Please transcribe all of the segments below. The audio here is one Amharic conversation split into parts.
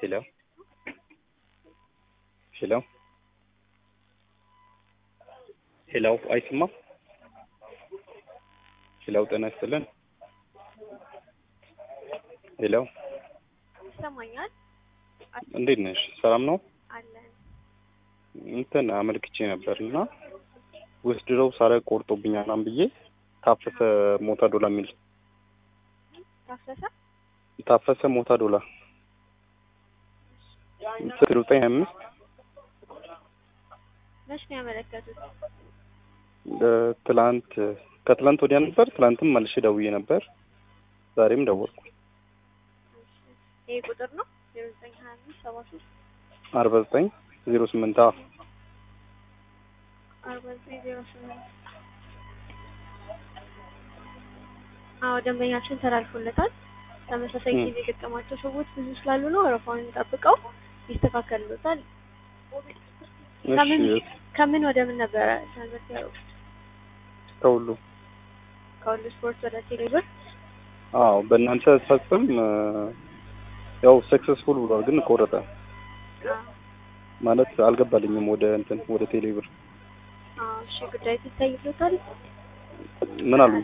ሄሎ ሄሎ ሄሎ አይሰማም? ሄሎ ጤና ይስጥልን። ሄሎ ይሰማኛል? እንዴት ነሽ? ሰላም ነው? አለን። እንትን አመልክቼ ነበር እና ወስድረው ሳረግ ቆርጦብኛል ምናምን ብዬ ታፈሰ ሞታ ዶላ የሚል ታፈሰ ታፈሰ ሞታ ዶላ ስልክ ዘጠኝ ሀያ አምስት መች ነው ያመለከቱት? ትላንት ከትላንት ወዲያ ነበር። ትላንትም መልሼ ደውዬ ነበር። ዛሬም ደወልኩ። ይሄ ቁጥር ነው ዜሮ ዘጠኝ ሀያ አምስት ሰባ ሶስት አርባ ዘጠኝ ዜሮ ስምንት አርባ ዘጠኝ ዜሮ ስምንት አዎ ደንበኛችን ተላልፎለታል። ተመሳሳይ ም። ጊዜ የገጠማቸው ሰዎች ብዙ ስላሉ ነው ወረፋውን ጠብቀው ይስተካከልሎታል። ከምን እሺ ከምን ወደ ምን ነበረ ትራንዛክት ያደረጉት? ከሁሉ ከሁሉ ስፖርት ወደ ቴሌብር አዎ በእናንተ ሳስም ያው ሰክሰስፉል ብሏል፣ ግን ቆረጠ ማለት አልገባልኝም ወደ እንትን ወደ ቴሌብር አዎ እሺ ጉዳይ ይታይሎታል። ምን አሉ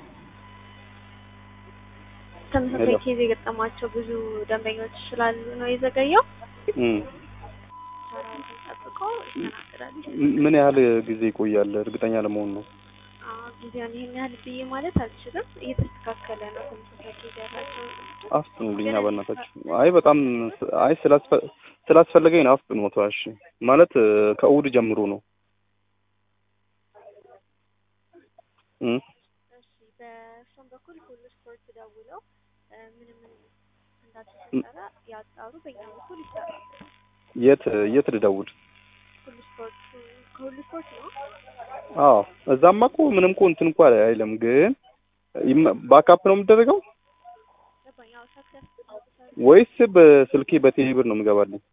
ተመሳሳይ ሄሎ። ኬዝ የገጠማቸው ብዙ ደንበኞች ስላሉ ነው የዘገየው። እም። ተራውን ጠብቀው ይስተናገዳሉ። ምን ያህል ጊዜ ይቆያል? እርግጠኛ ለመሆን ነው። አዎ ጊዜውን ይሄን ያህል ብዬ ማለት አልችልም። እየተስተካከለ ነው። ተመሳሳይ ኬዝ ያላቸው አፍጥኑልኛ በእናታችሁ። አይ በጣም አይ ስላስፈ- ስላስፈለገኝ ነው። አፍጥኑ እሺ። ማለት እ፣ ከእሑድ ጀምሮ ነው። እም። እሺ በእሷም በኩል ሁሉ ስፖርት ደውለው እ፣ ምንም እንዳልተፈጠረ ያጣሩ። በእኛ በኩል ይሰራል። የት የት ልደውል? ሁሉ ስፖርት ከሁሉ ስፖርት ነው። አዎ እዛማ እኮ ምንም እኮ እንትን እኮ አይልም፣ ግን ይመ- ባካፕ ነው የሚደረገው ገባኝ። ያው ሰክሰስ ወይስ በስልኬ በቴሌብር ነው የሚገባልኝ?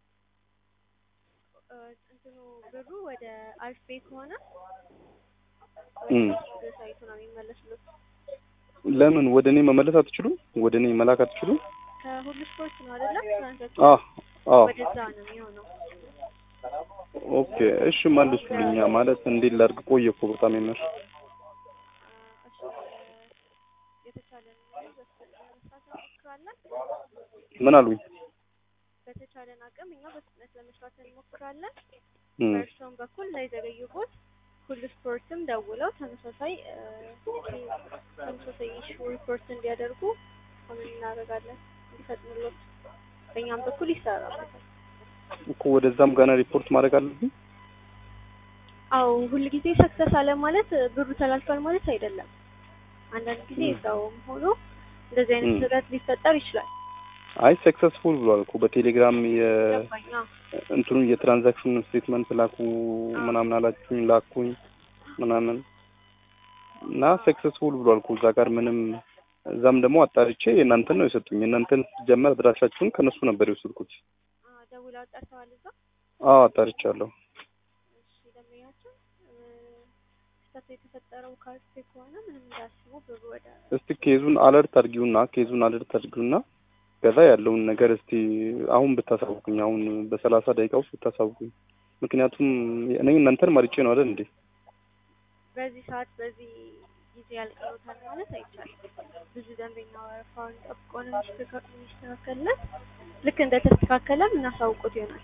እንትኑ ብሩ ወደ አሪፍ ቤት ከሆነ እም። ወደ ሳይቱ ነው የሚመለስሉት። ለምን ወደ እኔ መመለስ አትችሉም? ወደ እኔ መላክ አትችሉም? ከሁሉ ስፖርት ነው አይደለም? ትራንዛክሽን አዎ አዎ ወደዛ ነው የሚሆነው። ኦኬ እሺ መልሱልኛ። ማለት እንዴት ላድርግ? ቆየ እኮ በጣም የምር እሺ የተቻለን በፍጥነት ለመስራት እንሞክራለን። ምን አሉኝ? በተቻለን አቅም እኛ በፍጥነት ለመስራት እንሞክራለን። እም። በእርሶም በኩል እንዳይዘገዩቦት ሁሉ ስፖርትም ደውለው ተመሳሳይ እ፣ ተመሳሳይ ኢሹ ሪፖርት እንዲያደርጉ ሆነን እናደርጋለን እንዲፈጥኑሎት በእኛም በኩል ይሰራበታል። እኮ ወደዛም ገና ሪፖርት ማድረግ አለብኝ። አዎ ሁል ጊዜ ሰክሰስ አለ ማለት እ፣ ብሩ ተላልፏል ማለት አይደለም። አንዳንድ ጊዜ ም። እዛውም ሆኖ እንደዚህ አይነት ም። ስህተት ሊፈጠር ይችላል። አይ ሰክሰስፉል ብሏል እኮ በቴሌግራም የ ገባኝ። አዎ እንትኑ የትራንዛክሽን ስቴትመንት ላኩ ምናምን አላችሁኝ ላኩኝ ምናምን እና ሰክሰስፉል ብሏል እኮ እዛ ጋር ምንም እዛም ደግሞ አጣርቼ የእናንተን ነው የሰጡኝ። የእናንተን ሲጀመር አድራሻችሁን ከእነሱ ነበር የወሰድኩት። አ፣ ደውለው ጠርተዋል እዛ አዎ አጣርቻለሁ። እሺ ደንበኛችን እ፣ ስህተቱ የተፈጠረው ካርቴ ከሆነ ምንም እንዳያስቡ ብሩ ወደ እስቲ ኬዙን አለርት አድርጊውና ኬዙን አለርት አድርጊውና ከዛ ያለውን ነገር እስቲ አሁን ብታሳውቁኝ፣ አሁን በሰላሳ ደቂቃ ውስጥ ብታሳውቁኝ። ምክንያቱም እኔ እናንተን መርጬ ነው አይደል እንዴ? በዚህ ሰዓት በዚህ ጊዜ ያልቀሩታል ማለት አይቻልም። ብዙ ደንበኛ ወረፋውን ጠብቆ ነው የሚስተካ- የሚስተካከልለት። ልክ እንደተስተካከለም እናሳውቁት ይሆናል።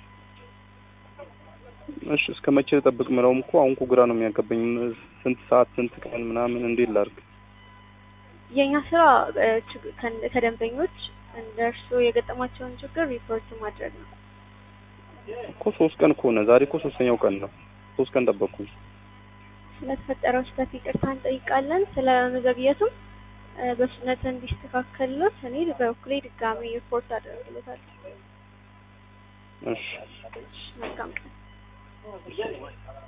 እሺ እስከ መቼ ልጠብቅ ምለውም እኮ አሁን እኮ ግራ ነው የሚያገባኝ። ስንት ሰዓት ስንት ቀን ምናምን እንዴት ላድርግ? የእኛ ስራ እ፣ ችግ- ከን- ከደንበኞች እንደ እርስዎ የገጠማቸውን ችግር ሪፖርት ማድረግ ነው። እኮ ሶስት ቀን ከሆነ ዛሬ እኮ ሶስተኛው ቀን ነው። ሶስት ቀን ጠበቅኩኝ። ስለተፈጠረው ስህተት ይቅርታ እንጠይቃለን። ስለ መዘግየቱም እ፣ በፍጥነት እንዲስተካከልሎት እኔ በበኩሌ ድጋሚ ሪፖርት አደርግሎታለሁ። እሺ መልካም ቀን።